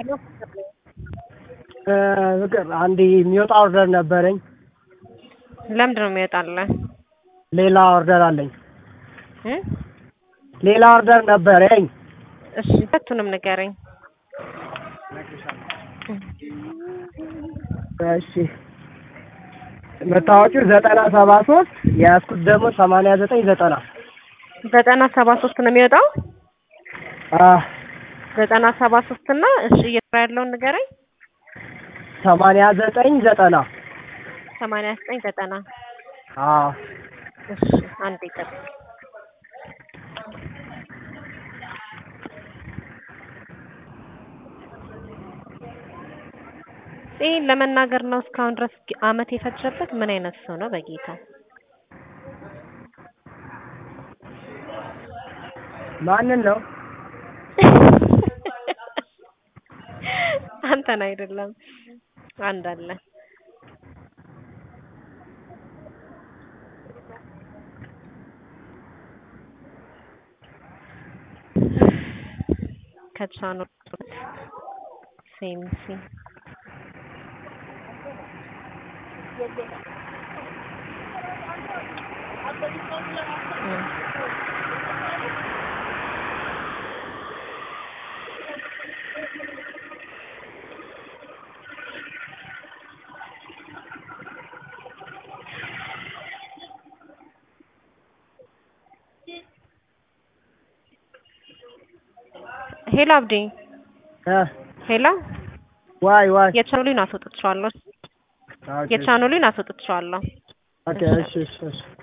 ፍቅር አንድ የሚወጣ ኦርደር ነበረኝ። ለምንድን ነው የሚወጣልህ? ሌላ ኦርደር አለኝ። እ? ሌላ ኦርደር ነበረኝ። እሺ ሁለቱንም ንገረኝ። እሺ መታወቂያው ዘጠና ሰባ ሶስት የያዝኩት ደግሞ ሰማንያ ዘጠኝ ዘጠና ዘጠና ሰባ ሶስት ነው የሚወጣው። አህ ዘጠና ሰባ ሶስት እና እሺ እየሰራ ያለውን ንገረኝ። ሰማንያ ዘጠኝ ዘጠና ሰማንያ ዘጠኝ ዘጠና አዎ እሺ አንዴ ጠብቅ። ይህን ለመናገር ነው እስካሁን ድረስ አመት የፈጀበት ምን አይነት ሰው ነው በጌታ? ማንን ነው? አንተን አይደለም አንድ አለ። ከቻኑ ሴምሲ ሄሎ አብዲ እ ሄሎ ዋይ ዋይ የቻኑሊን አስወጥቼዋለሁ። ኦኬ የቻኑሊን አስወጥቼዋለሁ። ኦኬ እሺ እሺ እሺ